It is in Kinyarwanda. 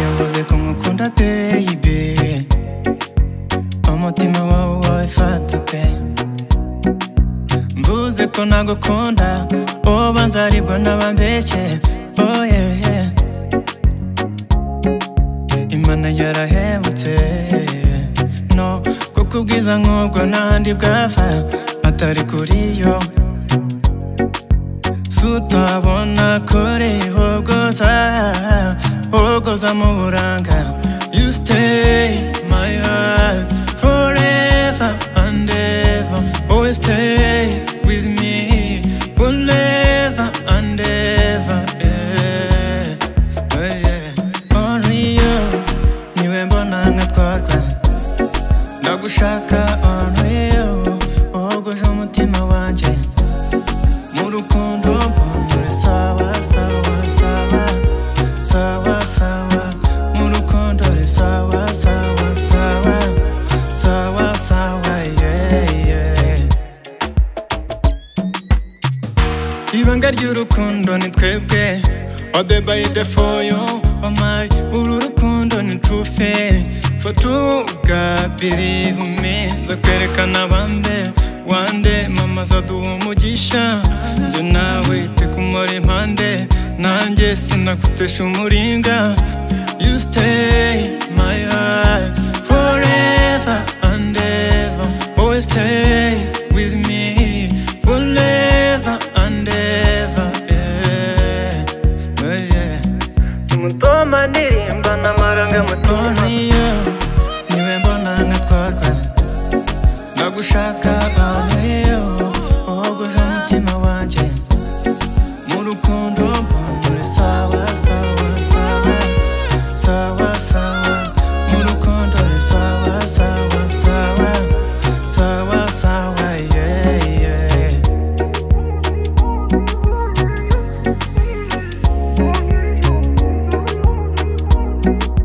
nkuze ko ngukunda baby umutima wawe wafatute mvuze ko nagukunda uba nzaribwa n'abambeshye oh yeah, yeah. imana yarahemutse no kuko ubwiza nk'ubwo n'ahandi bwava atari kuri yo sutabona kure hogoza hogoza mu buranga you stay my heart forever and ever always stay with me forever and ever yeah. Oh, yeah. only you niwe mbona nkatwarwa ndagushaka only you wogoje umutima wanjye mu rukundo mbonere sawa sawa sawa sawa sawa mu rukundo re sawa sawa sawa sawa sawa yeah yeah ibanga ry'urukundo ni twebwe all the by the for you oh my uru rukundo ni true fail for true God believe me nzakwerekana bande wande mama zaduha umugisha njye nawe tekumara impande nanjye sinakutesha umuringa you stay my heart forever and ever always stay with me forever and ever yeah, oh yeah. mutoma ndirimba n'amaranga mutima Only you, niwe mbona nkatwarwa Nagushaka only you, wogoje umutima wanjye Mu rukundo mbona sawa sawa sawa Sawa sawa, mu rukundo uri sawa sawa sawa Sawa sawa, yeah yeah Thank you.